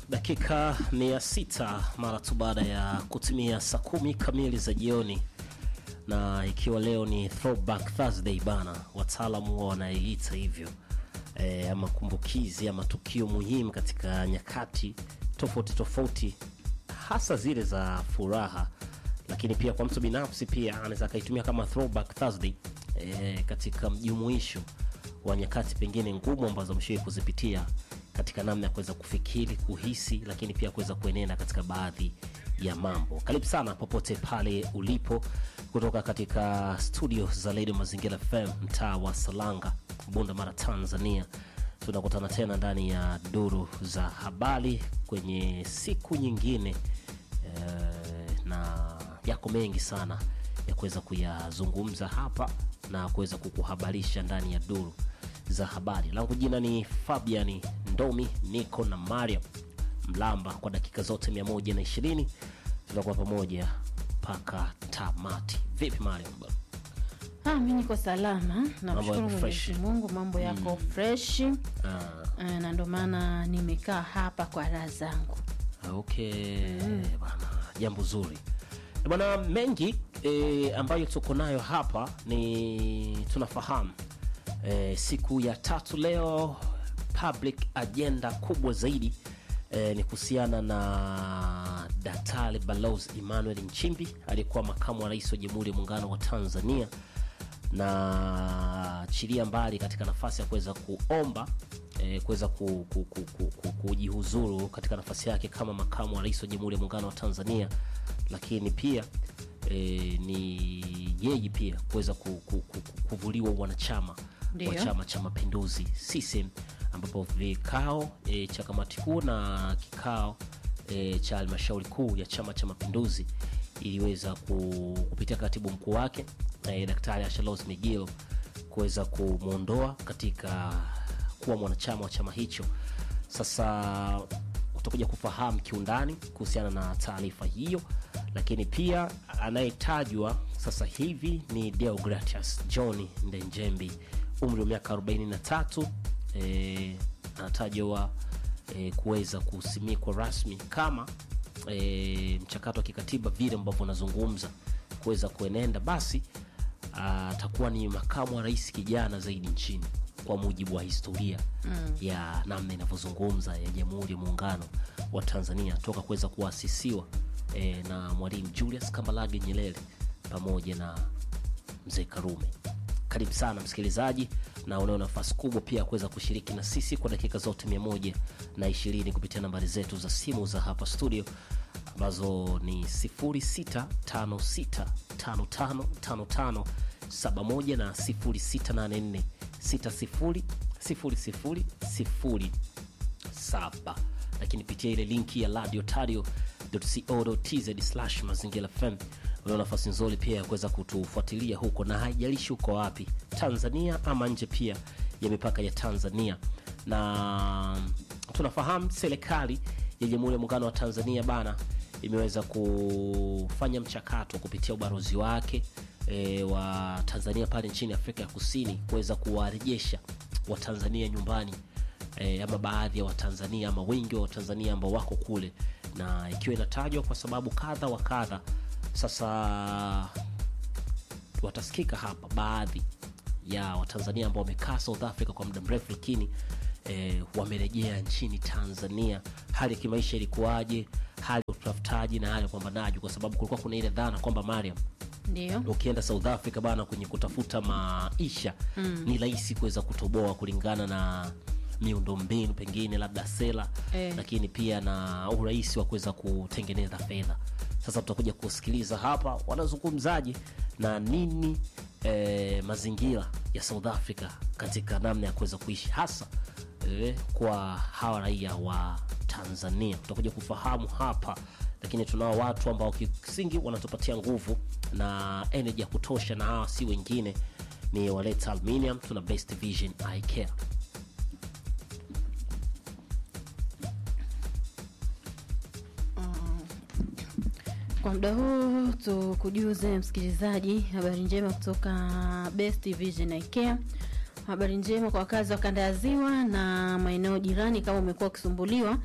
dakika mia sita mara tu baada ya kutimia saa kumi kamili za jioni, na ikiwa leo ni throwback Thursday bana, wataalamu huwa wanaiita hivyo e, ama kumbukizi ama tukio muhimu katika nyakati tofauti tofauti, hasa zile za furaha, lakini pia kwa mtu binafsi pia anaweza akaitumia kama throwback Thursday e, katika mjumuisho wa nyakati pengine ngumu ambazo mshawahi kuzipitia katika namna ya kuweza kufikiri, kuhisi, lakini pia kuweza kuenenda katika baadhi ya mambo. Karibu sana popote pale ulipo, kutoka katika studio za Radio Mazingira FM mtaa wa Salanga, Bunda Mara, Tanzania. Tunakutana tena ndani ya duru za habari kwenye siku nyingine eh, na yako mengi sana ya kuweza kuyazungumza hapa na kuweza kukuhabarisha ndani ya duru za habari. Langu jina ni Fabian Ndomi, niko na Mariam Mlamba kwa dakika zote 120 tutakuwa pamoja mpaka tamati. Vipi Mariam? Ah, mi niko salama, yako namshukuru fresh. Mwenyezi Mungu, mambo yako fresh Ah, Eh, na ndio maana nimekaa hapa kwa raha zangu. okay bana, jambo zuri Eh, bana. Mengi e, ambayo tuko nayo hapa ni tunafahamu e, siku ya tatu leo, public agenda kubwa zaidi e, ni kuhusiana na Daktari Balozi Emmanuel Nchimbi aliyekuwa makamu wa rais wa Jamhuri ya Muungano wa Tanzania na chilia mbali katika nafasi ya kuweza kuomba eh, kuweza ku, ku, ku, ku, ku, kujihuzuru katika nafasi yake kama makamu wa rais wa Jamhuri ya Muungano wa Tanzania, lakini pia eh, ni yeye pia kuweza ku, ku, ku, ku, kuvuliwa wanachama Ndiyo. wa Chama cha Mapinduzi CCM, ambapo vikao e, cha kamati kuu na kikao e, cha halmashauri kuu ya Chama cha Mapinduzi iliweza ku- kupitia katibu mkuu wake e, Daktari Ashalos Migiro kuweza kumwondoa katika kuwa mwanachama wa chama hicho. Sasa utakuja kufahamu kiundani kuhusiana na taarifa hiyo, lakini pia anayetajwa sasa hivi ni Deogratias John Ndenjembi, umri wa miaka 43, eh, anatajwa eh, kuweza kusimikwa rasmi kama eh, mchakato wa kikatiba vile ambavyo unazungumza kuweza kuenenda, basi atakuwa ni makamu wa rais kijana zaidi nchini kwa mujibu wa historia ya namna inavyozungumza ya Jamhuri ya Muungano wa Tanzania toka kuweza kuasisiwa e, na Mwalimu Julius Kambarage Nyerere pamoja na Mzee Karume. Karibu sana msikilizaji, na unao nafasi kubwa pia ya kuweza kushiriki na sisi kwa dakika zote mia moja na ishirini kupitia nambari zetu za simu za hapa studio ambazo ni 0656555571 na 0684600007 lakini pitia ile linki ya radiotario.co.tz slash mazingira fm unao nafasi nzuri pia ya kuweza kutufuatilia huko na haijalishi uko wapi tanzania ama nje pia ya mipaka ya tanzania na tunafahamu serikali ya jamhuri ya muungano wa tanzania bana imeweza kufanya mchakato kupitia ubalozi wake e, wa tanzania pale nchini afrika ya kusini kuweza kuwarejesha watanzania nyumbani e, ama baadhi ya watanzania ama wengi wa watanzania ambao wako kule na ikiwa inatajwa kwa sababu kadha wa kadha sasa watasikika hapa baadhi ya watanzania ambao wamekaa south africa kwa muda mrefu lakini eh, wamerejea nchini tanzania hali ya kimaisha ilikuwaje hali ya utafutaji na hali ya upambanaji kwa sababu kulikuwa kuna ile dhana kwamba mariam Ndio. ukienda south africa bana kwenye kutafuta maisha mm. ni rahisi kuweza kutoboa kulingana na miundombinu pengine labda sela Eh. lakini pia na urahisi wa kuweza kutengeneza fedha sasa tutakuja kusikiliza hapa wanazungumzaji na nini eh, mazingira ya south africa katika namna ya kuweza kuishi hasa eh, kwa hawa raia wa tanzania tutakuja kufahamu hapa lakini tunao watu ambao kimsingi wanatupatia nguvu na energy ya kutosha na hawa si wengine ni waleta aluminium tuna best vision eye care Kwa muda huu tukujuze msikilizaji habari njema kutoka Best Vision Eye Care. Habari njema kwa wakazi wa kanda ya Ziwa na maeneo jirani, kama umekuwa ukisumbuliwa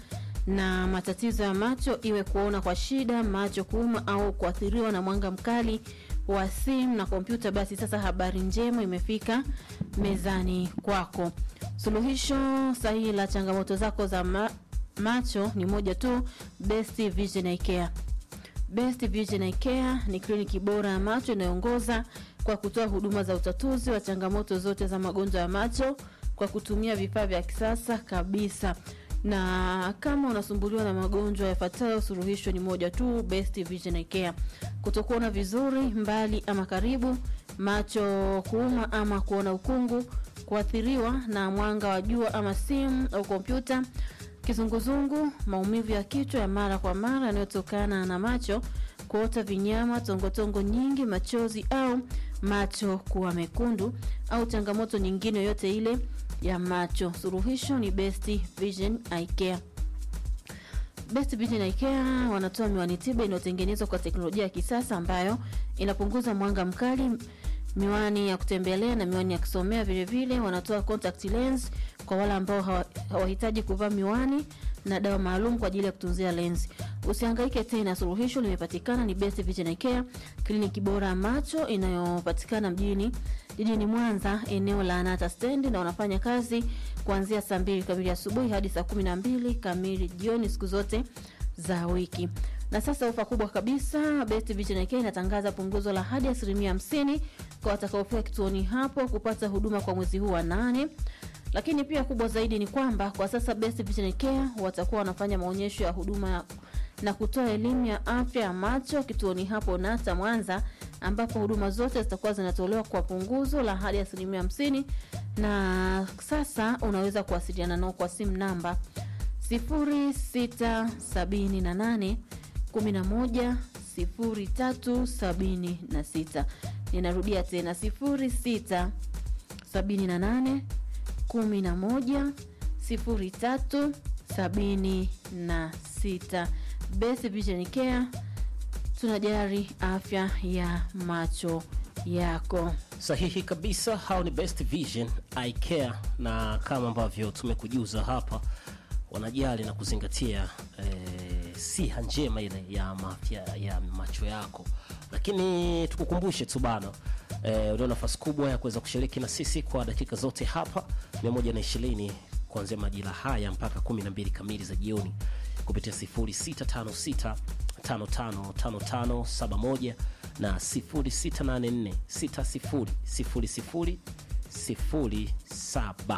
na matatizo ya macho, iwe kuona kwa shida, macho kuuma au kuathiriwa na mwanga mkali wa simu na kompyuta, basi sasa habari njema imefika mezani kwako. Suluhisho sahihi la changamoto zako za ma macho ni moja tu, Best Vision Eye Care. Best Vision Eye Care ni kliniki bora ya macho inayoongoza kwa kutoa huduma za utatuzi wa changamoto zote za magonjwa ya macho kwa kutumia vifaa vya kisasa kabisa. Na kama unasumbuliwa na magonjwa yafuatayo, suluhisho ni moja tu, Best Vision Eye Care: kutokuona vizuri mbali ama karibu, macho kuuma ama kuona ukungu, kuathiriwa na mwanga wa jua ama simu au kompyuta kizunguzungu, maumivu ya kichwa ya mara kwa mara yanayotokana na macho, kuota vinyama, tongotongo nyingi, machozi au macho kuwa mekundu, au changamoto nyingine yoyote ile ya macho. Suluhisho ni Best Vision Eye Care. Best Vision Eye Care wanatoa miwani tiba inayotengenezwa kwa teknolojia ya kisasa ambayo inapunguza mwanga mkali, miwani ya kutembelea na miwani ya kusomea. Vile vile wanatoa contact lens kwa wale ambao hawa- hawahitaji kuvaa miwani na dawa maalum kwa ajili ya kutunzia lenzi. Usihangaike tena, suluhisho limepatikana. Ni Best Vision Eye Care, kliniki bora ya macho inayopatikana mjini jijini Mwanza, eneo la Anata Stand, na wanafanya kazi kuanzia saa mbili kamili asubuhi hadi saa kumi na mbili kamili jioni siku zote za wiki. Na sasa ofa kubwa kabisa, Best Vision Eye Care inatangaza punguzo la hadi asilimia hamsini kwa watakaofika kituoni hapo kupata huduma kwa mwezi huu wa nane lakini pia kubwa zaidi ni kwamba kwa sasa Best Vision Eye Care watakuwa wanafanya maonyesho ya huduma ya na kutoa elimu ya afya ya macho kituoni hapo Nata Mwanza, ambapo huduma zote zitakuwa zinatolewa kwa punguzo la hadi asilimia hamsini. Na sasa unaweza kuwasiliana nao kwa simu namba 0678 11 0376. Ninarudia tena 06 78 11 03 76. Best Vision Care tunajari afya ya macho yako. Sahihi kabisa, hao ni Best Vision Eye Care, na kama ambavyo tumekujuza hapa, wanajali na kuzingatia eh, siha njema ile ya afya ya macho yako. Lakini tukukumbushe tu bana, eh, unao nafasi kubwa ya kuweza kushiriki na sisi kwa dakika zote hapa 120 kuanzia majira haya mpaka 12 kamili za jioni kupitia 0656 555571 na 0684 600007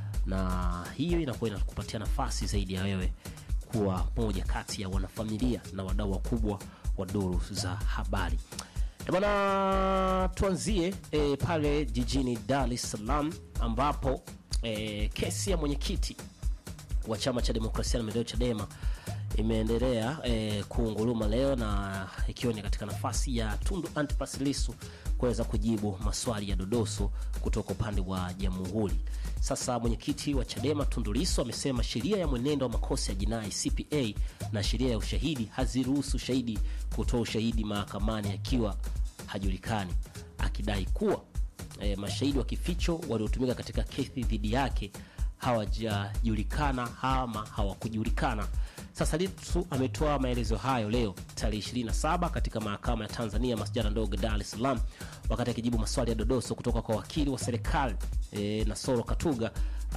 na hiyo inakuwa inakupatia nafasi zaidi ya wewe kuwa moja kati ya wanafamilia na wadau wakubwa wa duru za habari. E bana, tuanzie e, pale jijini Dar es Salaam ambapo e, kesi ya mwenyekiti wa chama cha demokrasia na maendeleo Chadema imeendelea e, kuunguruma leo na ikiwa ni katika nafasi ya Tundu Antipas Lissu kuweza kujibu maswali ya dodoso kutoka upande wa jamhuri. Sasa mwenyekiti wa Chadema Tundu Lissu amesema sheria ya mwenendo wa makosa ya jinai CPA na sheria ya ushahidi haziruhusu shahidi kutoa ushahidi mahakamani akiwa hajulikani, akidai kuwa e, mashahidi wa kificho waliotumika katika kesi dhidi yake hawajajulikana ama hawakujulikana. Sasa Lissu ametoa maelezo hayo leo tarehe 27 katika mahakama ya Tanzania masjala ndogo Dar es Salaam, wakati akijibu maswali ya dodoso kutoka kwa wakili wa serikali e, Nasoro Katuga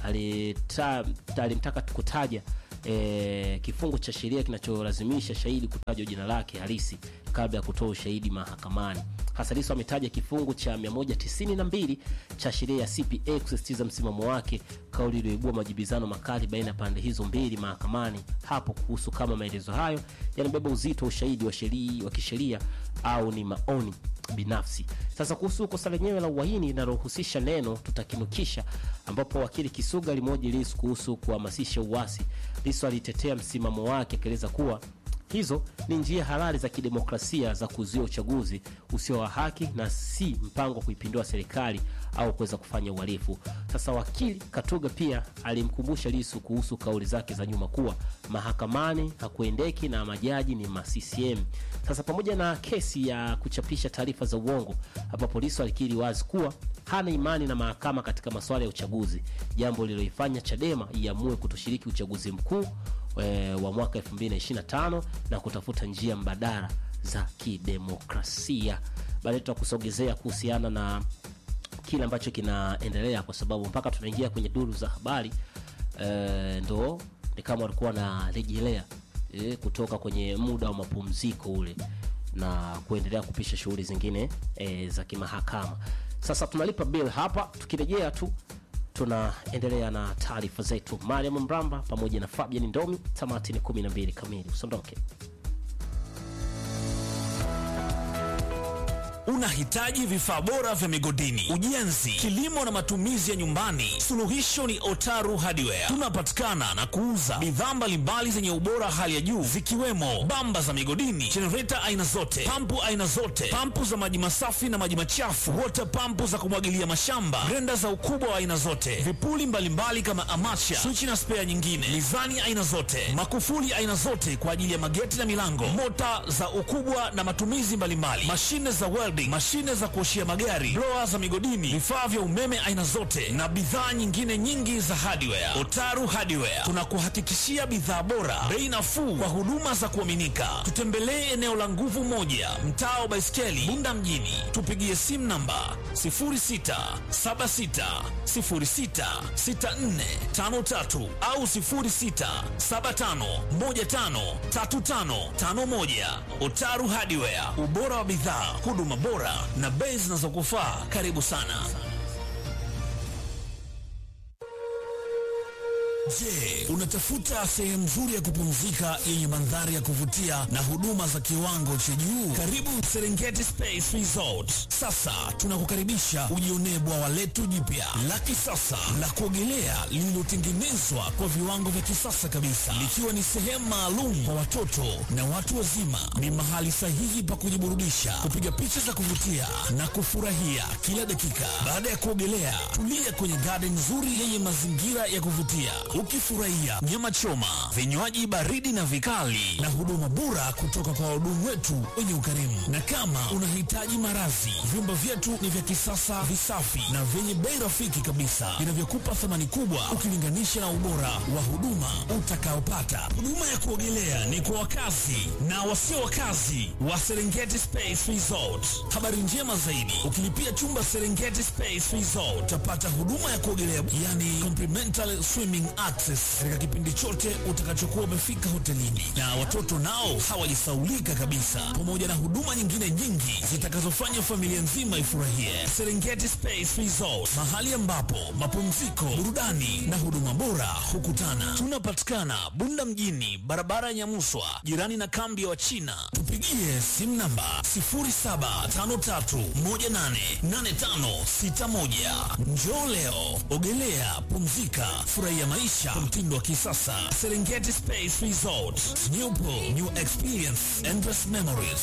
alita- alimtaka kutaja e, kifungu cha sheria kinacholazimisha shahidi kutajwa jina lake halisi kabla ya kutoa ushahidi mahakamani. Hasa Lissu ametaja kifungu cha 192 cha sheria ya CPA kusisitiza msimamo wake, kauli iliyoibua majibizano makali baina ya pande hizo mbili mahakamani hapo kuhusu kama maelezo hayo yanabeba uzito wa ushahidi wa sheria wa kisheria au ni maoni binafsi. Sasa kuhusu kosa lenyewe la uhaini linalohusisha neno tutakinukisha, ambapo wakili Kisuga alimhoji Lissu kuhusu kuhamasisha uasi. Lissu alitetea msimamo wake akieleza kuwa hizo ni njia halali za kidemokrasia za kuzuia uchaguzi usio wa haki na si mpango wa kuipindua serikali au kuweza kufanya uhalifu. Sasa wakili Katuga pia alimkumbusha Lissu kuhusu kauli zake za nyuma kuwa mahakamani hakuendeki na majaji ni ma CCM. Sasa pamoja na kesi ya kuchapisha taarifa za uongo, ambapo Lissu alikiri wazi kuwa hana imani na mahakama katika masuala ya uchaguzi, jambo lililoifanya Chadema iamue kutoshiriki uchaguzi mkuu e, wa mwaka 2025 na kutafuta njia mbadala za kidemokrasia. Baadaye tutakusogezea kuhusiana na kile ambacho kinaendelea, kwa sababu mpaka tunaingia kwenye duru za habari e, ndo ni kama walikuwa wanarejelea e, kutoka kwenye muda wa mapumziko ule na kuendelea kupisha shughuli zingine e, za kimahakama. Sasa tunalipa bill hapa, tukirejea tu tunaendelea na taarifa zetu. Mariam Mramba pamoja na Fabian Ndomi, tamati ni 12 kamili. Usiondoke. Unahitaji vifaa bora vya migodini, ujenzi, kilimo na matumizi ya nyumbani? Suluhisho ni Otaru Hardware. Tunapatikana na kuuza bidhaa mbalimbali zenye ubora hali ya juu zikiwemo bamba za migodini, jenereta aina zote, pampu aina zote, pampu za maji masafi na maji machafu, wota pampu za kumwagilia mashamba, grenda za ukubwa wa aina zote, vipuli mbalimbali kama amacha, swichi na spea nyingine, mizani aina zote, makufuli aina zote kwa ajili ya mageti na milango, mota za ukubwa na matumizi mbalimbali, mashine za welding, mashine za kuoshia magari, blower za migodini, vifaa vya umeme aina zote na bidhaa nyingine nyingi za hardware. Otaru Hardware tunakuhakikishia bidhaa bora, bei nafuu kwa huduma za kuaminika. Tutembelee eneo la Nguvu Moja, mtaa wa Baiskeli, Bunda mjini. Tupigie simu namba 0676066453 au 0675153551. Otaru Hardware, ubora wa bidhaa, huduma bora na bei zinazokufaa. Karibu sana. Je, unatafuta sehemu nzuri ya kupumzika yenye mandhari ya kuvutia na huduma za kiwango cha juu? Karibu Serengeti Space Resort. Sasa tunakukaribisha ujionee bwawa letu jipya la kisasa la kuogelea lililotengenezwa kwa viwango vya kisasa kabisa, likiwa ni sehemu maalum kwa watoto na watu wazima. Ni mahali sahihi pa kujiburudisha, kupiga picha za kuvutia na kufurahia kila dakika. Baada ya kuogelea, tulia kwenye garden nzuri yenye mazingira ya kuvutia ukifurahia nyama choma, vinywaji baridi na vikali, na huduma bora kutoka kwa wahudumu wetu wenye ukarimu. Na kama unahitaji marazi, vyumba vyetu ni vya kisasa, visafi na vyenye bei rafiki kabisa, vinavyokupa thamani kubwa ukilinganisha na ubora wa huduma utakaopata. Huduma ya kuogelea ni kwa wakazi na wasio wakazi wa Serengeti Space Resort. Habari njema zaidi, ukilipia chumba Serengeti Space Resort utapata huduma ya kuogelea, yani complimentary swimming access katika kipindi chote utakachokuwa umefika hotelini, na watoto nao hawajisaulika kabisa, pamoja na huduma nyingine nyingi zitakazofanya familia nzima ifurahie. Serengeti Space Resort, mahali ambapo mapumziko, burudani na huduma bora hukutana. Tunapatikana Bunda mjini, barabara ya Nyamuswa, jirani na kambi ya Wachina. Tupigie simu namba 0753188561. Njoo leo, ogelea, pumzika, furahia maisha kwa mtindo wa kisasa. Serengeti Space Resort, new pool, new experience, endless memories.